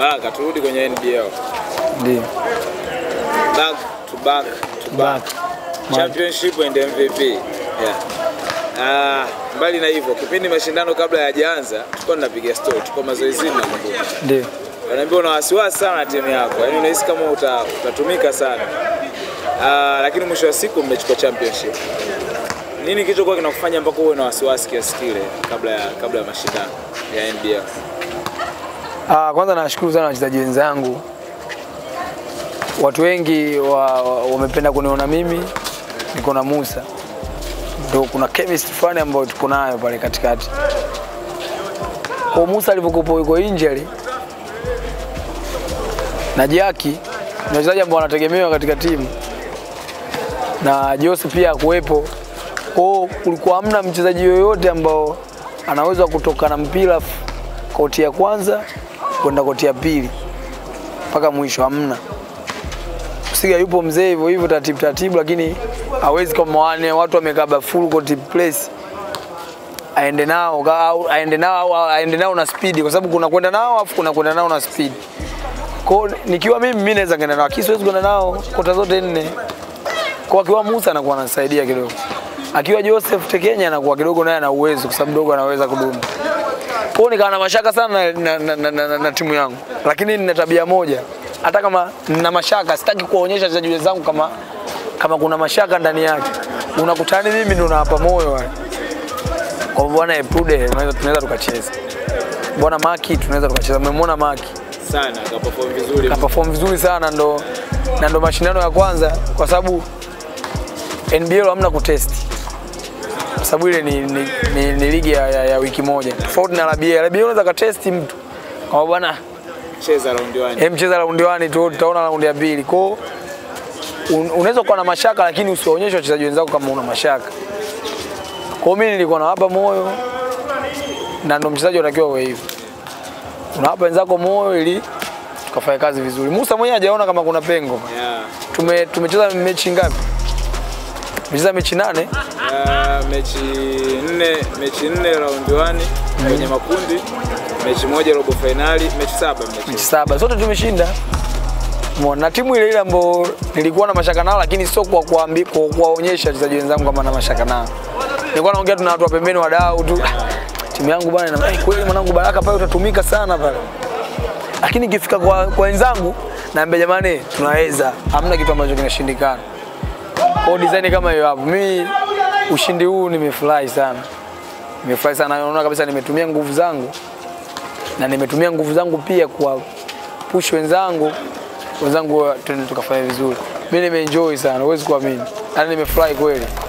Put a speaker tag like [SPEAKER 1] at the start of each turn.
[SPEAKER 1] Baraka, turudi kwenye NBL.
[SPEAKER 2] Ndio.
[SPEAKER 1] Back to back to back.
[SPEAKER 2] Ma-
[SPEAKER 1] Championship and MVP. Yeah. Ah, mbali na hivyo, kipindi mashindano kabla hayajaanza, tulikuwa tunapiga story, tulikuwa mazoezini na kumbuka.
[SPEAKER 2] Ndio.
[SPEAKER 1] Wanaambia una wasiwasi sana na timu yako, yaani unahisi kama uta, utatumika sana. Ah, lakini mwisho wa siku mmechukua championship. Nini kilichokuwa kinakufanya mpaka uwe na wasiwasi kiasi kile kabla ya kabla ya mashindano ya NBL?
[SPEAKER 2] Ah, kwanza nashukuru sana wachezaji wenzangu. Watu wengi wa- wa- wamependa kuniona mimi niko na Musa, ndio kuna chemistry fulani ambayo tuko nayo pale katikati. Kwa Musa alivyokuwa yuko injury na Jaki ni wachezaji ambao wanategemewa katika timu na Jose pia akuwepo. Kwa hiyo kulikuwa hamna mchezaji yoyote ambao anaweza kutoka na mpira f- koti ya kwanza kwenda koti ya pili mpaka mwisho, hamna. Msiga yupo mzee hivyo hivyo taratibu taratibu, lakini hawezi kama wane watu wamekaba full court place aende nao ka- au aende nao au aende nao na speed, kwa sababu kuna kwenda nao afu kuna kwenda nao na speed. Kwa hiyo nikiwa mimi mimi naweza kwenda nao, lakini siwezi kwenda nao kota zote nne. Kwa akiwa Musa anakuwa anasaidia kidogo, akiwa Joseph Tekenya anakuwa kidogo naye ana uwezo, kwa sababu dogo anaweza kudumu. Kwa hiyo nikawa na mashaka sana na, na, na, na, na, na timu yangu, lakini nina tabia moja, hata kama nina mashaka sitaki kuwaonyesha wachezaji wenzangu kama kama kuna mashaka ndani yake. Unakutana mimi ndo nawapa moyo wale kwa bwana Eprude, tunaweza tunaweza tukacheza. Bwana Maki tunaweza tukacheza. Mmemwona Maki
[SPEAKER 1] Sana kaperform vizuri.
[SPEAKER 2] ka perform vizuri sana, ndo na ndo mashindano ya kwanza, kwa sababu NBL hamna kutest, kwa sababu ile ni, ni, ni, ni ligi ya, ya, ya wiki moja tofauti na LBA. LBA unaweza katesti mtu kama bwana
[SPEAKER 1] Cheza round 1.
[SPEAKER 2] eh, mcheza raundi wani tu, tutaona raundi ya pili. Kwa hiyo un, unaweza kuwa na mashaka, lakini usiwaonyeshe wachezaji wenzako kama una mashaka. Kwa hiyo mimi nilikuwa nawapa moyo, na ndo mchezaji unatakiwa uwe hivyo, unawapa wenzako moyo ili tukafanya kazi vizuri. Musa mwenyewe hajaona kama kuna pengo.
[SPEAKER 1] Yeah.
[SPEAKER 2] Tume tumecheza mechi ngapi? Tumecheza mechi nane.
[SPEAKER 1] Uh, mechi nne mechi nne round 1 kwenye makundi, mechi moja robo finali, mechi saba
[SPEAKER 2] mechi
[SPEAKER 1] mechi.
[SPEAKER 2] saba zote tumeshinda. Umeona, na timu ile ile ambayo nilikuwa na mashaka nao, lakini sio kwa kuambi- kwa kuwaonyesha wachezaji wenzangu kama na mashaka nao. Nilikuwa naongea tu na watu wa pembeni, wadau tu, timu yangu bwana, ina hey, kweli mwanangu Baraka pale utatumika sana pale, lakini ikifika kwa kwa wenzangu naambia jamani, tunaweza, hamna kitu ambacho kinashindikana. Kwa hiyo design kama hiyo hapo, mimi ushindi huu nimefurahi sana, nimefurahi sana, naona kabisa nimetumia nguvu zangu na nimetumia nguvu zangu pia kwa push wenzangu wenzangu, twende tukafanya vizuri. Mimi nimeenjoy sana, huwezi kuamini, yaani nimefurahi kweli.